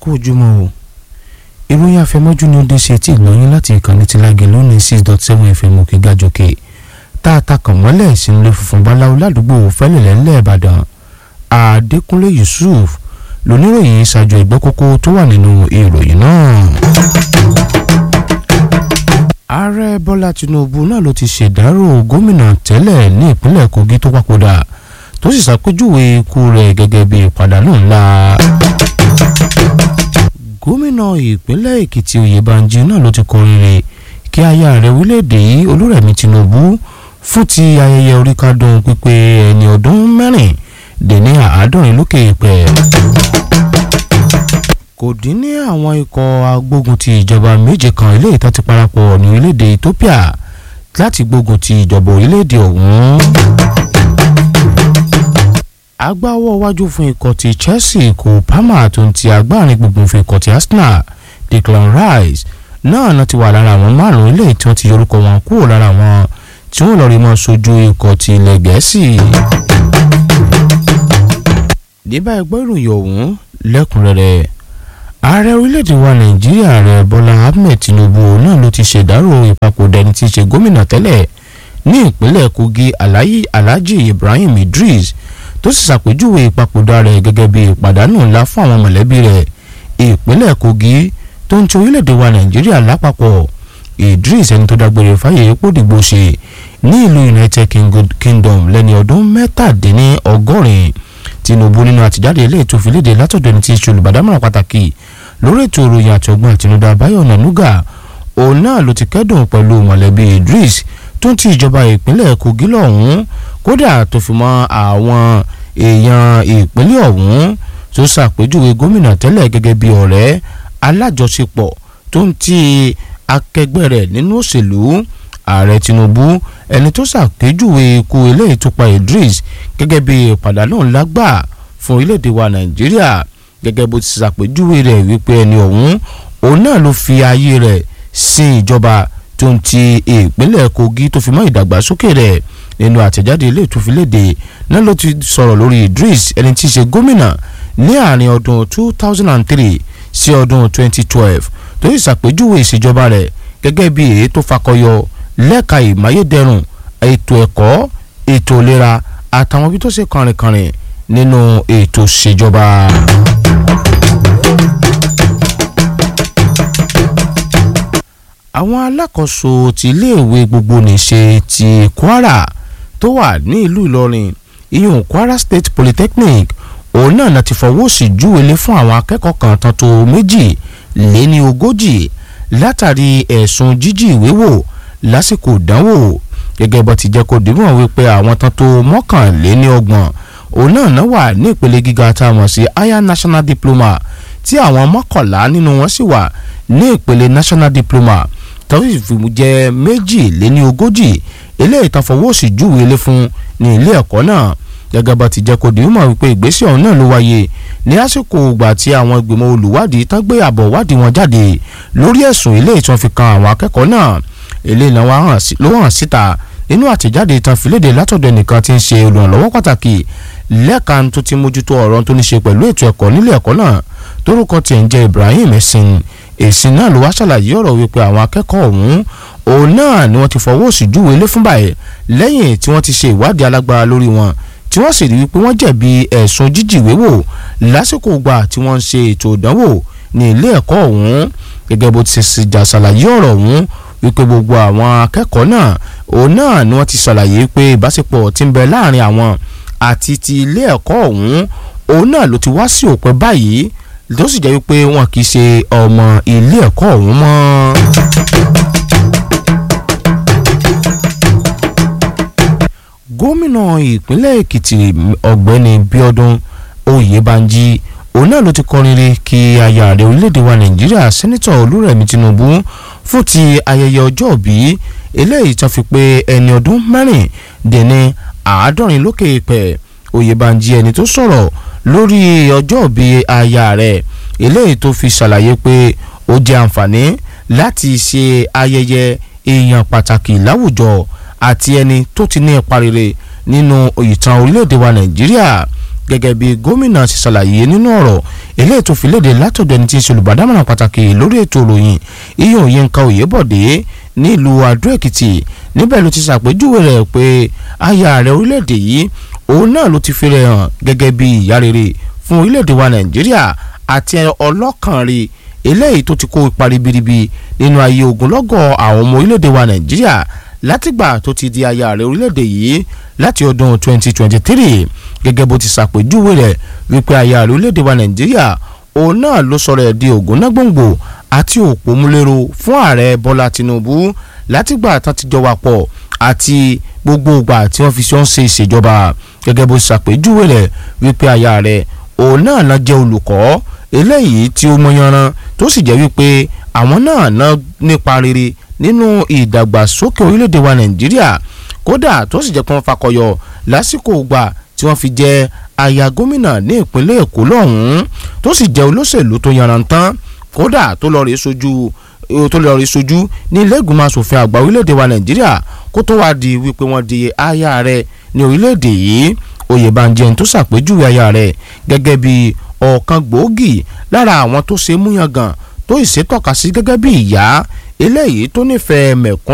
kú ojúmọ́ o ìròyìn àfẹmọ́jú ni ó dé sí etí ìgbọ̀nyín láti ìkànnì tí lágẹ̀ lónìí six dot seven fm òkè gàjọkè tá a ta kàn mọ́lẹ̀ sínú ilé funfun báláwo ládùúgbò fẹ́lẹ̀lẹ́ ńlẹ̀ ìbàdàn adékúnlé yusuf lóníròyìn ṣáájú ìgbọ́ kókó tó wà nínú ìròyìn náà. ààrẹ bọ́lá tinubu náà ló ti ṣèdárò gómìnà tẹ́lẹ̀ ní ìpínlẹ̀ kogi tó papòdà tó sì ṣàpèjúwe ikú rẹ̀ gẹ́gẹ́ bí ìpàdánù ńlá gómìnà ìpínlẹ̀ èkìtì oyèbánjí náà ló ti kọrin rè kí aya rẹ̀ orílẹ̀-èdè yìí olúrẹ̀mí tinubu fún ti ayẹyẹ oríkádùn pípé ẹni ọdún mẹ́rin dé ní àádọ́rin lókè pẹ̀. kò dín ní àwọn ikọ̀ agbógun ti ìjọba méje kan eléyìí tó ti parapọ̀ ní orílẹ̀-èdè ethiopia láti gbógun ti ìjọba orílẹ̀-èdè ọ̀hún agbáwọ́ wájú fún ikọ̀ ti chelsea kò palmer tó ń ti agbárin gbùngbùn fún ikọ̀ ti arsenal declan rice náà náà ti wà lára àwọn márùn-ún ilé tí wọ́n ti yorùkọ wọn kúrò lára wọn tí wọ́n lọ rí mọ́ sojú ikọ̀ ti ilẹ̀ gẹ̀ẹ́sì. níbà ẹgbẹ́ ìròyìn ọ̀hún lẹ́kùnrẹ́rẹ́ ààrẹ orílẹ̀-èdè wa nàìjíríà rẹ̀ bọ́lá ahmed tinubu náà ló ti ṣèdárò ìpapòdà ẹni tí í ṣe gómìnà tẹ́lẹ̀ ní ìpínlẹ̀ kogi alhaji ibrahim idris tó sì ṣàpèjúwe ìpapòdà rẹ̀ gẹ́gẹ́ bí ìpàdánù ńlá fún àwọn mọ̀lẹ́bí rẹ̀ ìpínlẹ̀ kogi tó ń ti orílẹ̀-èdè wa nàìjíríà lápapọ̀ idris ẹni tó dágbére fáyé epo dìgbò ṣe ní ìlú united kingdom lẹ́ni ọdún mẹ́tàdínní ọgọ́rin tinubu nínú àtijáde ilé ètò ìfiléde látọ̀dọ̀ ẹni tí í ṣe olùbádámọ̀ràn pàtàkì lórí ètò ìròyìn àti ọgbọ́n àtinúdá báyọ̀ nànúgà òun náà ló ti kẹ́dùn pẹ̀lú mọ̀lẹ́bí idris tó ń ti ìjọba ìpínlẹ̀ kogi lọ́hùn-ún kódà tó fi mọ́ àwọn èèyàn ìpínlẹ̀ ọ̀hún tó ṣàpèjúwe gómìnà tẹ́lẹ̀ gẹ́gẹ́ bí ọ̀rẹ́ alájọṣepọ̀ tó ń ti akẹgbẹ́ rẹ̀ nínú òṣèlú ààrẹ tinubu ẹni tó ṣàpèjúwe ikú eléyìí tó pa idris gẹ́gẹ́ bí ìpàdánù ńlá gbà fún orílẹ̀-èdè wa nàìjíríà gẹ́gẹ́ bó ti ṣàpèjúwe rẹ̀ wípé ẹni ọ̀hún òun náà ló fi ayé rẹ̀ sin ìjọba tó ń ti ìpínlẹ̀ kogi tó fi mọ́ ìdàgbàsókè rẹ̀ nínú àtẹ̀jáde ilé ìtúfiléde náà ló ti sọ̀rọ̀ lórí idris ẹni tí í ṣe gómìnà ní àárín ọdún 2003 sí ọdún 2012 tó sì ṣàpèjúwe ìṣèjọba rẹ̀ gẹ́gẹ́ bí èyí tó fakọyọ lẹ́ka ìmáyédẹrùn ètò ẹ̀kọ́ ètò ìlera àtàwọn ibi tó ṣe kànrìnkànrìn nínú ètò ìṣèjọba. àwọn alákòóso ti iléèwé gbogbo nìṣe ti kwara tó wà ní ìlú ìlọrin ìyún kwara state polytechnic òun náà náà ti fọwọ́ sí júwèlé fún àwọn akẹ́kọ̀ọ́ kan tán tó méjì lé ní ogójì látàrí ẹ̀sùn jíjí ìwé wò lásìkò ìdánwò gẹ́gẹ́ bó ti jẹ́ kó dìbò wípé àwọn tán tó mọ́kànléní ọgbọ̀n òun náà náà wà ní ìpele gíga tá a mọ̀ sí higher national diploma tí àwọn mọ́kànlá nínú wọn sì wà ní ìpele national diploma tọ́sí fi jẹ́ méjì lé ní ogójì eléyìí tán fọwọ́ sí júwèlé fún ní ilé ẹ̀kọ́ náà gẹ́gẹ́ bá ti jẹ́ kó dìímọ̀ wípé ìgbésẹ̀ ọ̀hún náà ló wáyé ní àsìkò ìgbà tí àwọn ìgbìmọ̀ olùwádìí tán gbé àbọ̀ wádìí wọn jáde lórí ẹ̀sùn ilé ìtàn fi kan àwọn akẹ́kọ̀ọ́ náà ilé ìnáwó ló hàn síta nínú àtẹ̀jáde ìtàn fìlédè látọ̀dọ̀ ẹnìkan tí ń ṣe olùrànlọ́wọ́ pàtàkì lẹ́ẹ̀kan tó ti mójútó ọ̀rọ̀ tó ní ṣe pẹ̀lú ètò ẹ̀kọ́ nílé ẹ̀kọ́ náà tórúkọ tiẹ̀ ń jẹ́ Ibrahim ẹ̀sìn èsì náà ló wá ṣàlàyé ọ̀rọ̀ wípé àwọn akẹ́kọ̀ọ́ ọ̀hún òun náà ni wọ́n ti fọwọ́ sí júwe lé fún báyìí lẹ́yìn tí wọ́n ti ṣe ìwádìí alágbára lórí wọn tí wọ́n sì rí wípé wọ́n jẹ̀bi ẹ̀sùn jíjìwé wò lásìkò gbà tí wọ́n ń ṣe ètò ìdánwò ní ilé ẹ̀kọ́ ọ̀hún gẹ́gẹ́ bó ti ṣe jà ṣàlàyé ọ̀rọ̀ ọ̀hún wípé gbogbo àwọn akẹ́kọ̀ọ́ náà òun náà ni wọ́n ti ṣàlàyé pé ìbáṣepọ̀ ti ń bẹ láàrin àwọn àti ti ilé ẹ̀kọ́ ọ̀hún òun náà ló ti wá sí òpin báyìí tó sì jẹ́ wípé wọn kì í ṣe ọmọ ilé ẹ̀kọ́ ọ̀hún mọ́. gómìnà ìpínlẹ̀ èkìtì ọ̀gbẹ́ni bíọ́dún oyèbánjí òun náà ló ti kọrin rí kí aya ààrẹ orílẹ̀-èdè wa nàìjíríà sẹ́nitọ̀ olúrẹ̀mí tinubu fún ti ayẹyẹ ọjọ́ òbí eléyìí tó fi pé ẹni ọdún mẹ́rìndínní àádọ́rin lókè pẹ̀ oyèbánjí ẹni tó sọ̀rọ̀ lórí ọjọ́ òbí aya rẹ̀ eléyìí tó fi ṣàlàyé pé ó jẹ́ àǹfààní láti ṣe ayẹyẹ èèyàn pàtàkì láwùjọ àti ẹni tó ti ní ipa rere nínú ìtàn orílẹ̀-èdè wa nàìjíríà gẹ́gẹ́ bí gómìnà ṣe ṣàlàyé nínú ọ̀rọ̀ eléyìí tó fi léde látọ̀dọ̀ ẹni tí ń ṣe olùbádámọ̀ràn pàtàkì lórí ètò ìròyìn iyùn Yínká Oyèbọ̀dé nílùú Adó Èkìtì níbẹ̀ ló ti ṣàpèjúwe rẹ̀ pé aya ààrẹ orílẹ̀-èdè yìí òun náà ló ti fi rẹ̀ hàn gẹ́gẹ́ bí ìyá rere fún orílẹ̀-èdè wa Nàìjíríà àti ọlọ́kàn rẹ̀ eléyìí tó ti kó ipa ribiribi nínú ayé ogunlọ́gọ̀ àwọn ọmọ orílẹ̀-èdè wa Nàìjíríà látìgbà tó ti di aya ààrẹ orílẹ̀-èdè yìí láti ọdún 2023 gẹ́gẹ́ bó ti ṣàpèjúwe rẹ̀ wípé aya ààrẹ orílẹ̀-èdè wa Nàìjíríà òun náà ló sọ̀rọ̀ ẹ̀ di ògúnnágbòǹgbò àti òpómúlérò fún ààrẹ Bọ́lá Tinubu látìgbà tán ti jọ wà pọ̀ àti gbogbo ìgbà tí wọ́n fi ṣe ń ṣe ìṣèjọba gẹ́gẹ́ bó ṣàpèjúwe rẹ̀ wípé aya rẹ̀ òun náà náà jẹ́ olùkọ́ eléyìí tí ó mọyanran tó sì jẹ́ wípé àwọn náà ná nípa rere nínú ìdàgbàsókè orílẹ̀-èdè wa Nàìjíríà kódà tó sì jẹ́ pé wọ́n fakọyọ lásìkò ìgbà tí wọ́n fi jẹ́ aya gómìnà ní ìpínlẹ̀ Èkó lọ́hùn-ún tó sì jẹ́ olóṣèlú tó yanrantán kódà tó lọ rèé sojú tó lọ rí sojú ní ilé ìgbìmọ̀ asòfin àgbà orílẹ̀-èdè wa nàìjíríà kó tó wá di wípé wọ́n di aya rẹ̀ ní orílẹ̀-èdè yìí oyèbánjẹ́ tó ṣàpèjúwe aya rẹ̀ gẹ́gẹ́ bí ọ̀kan gbòógì lára àwọn tó ṣe múyangàn tó ìṣètọ́ka sí gẹ́gẹ́ bí ìyá eléyìí tó nífẹ̀ẹ́ mẹ̀kún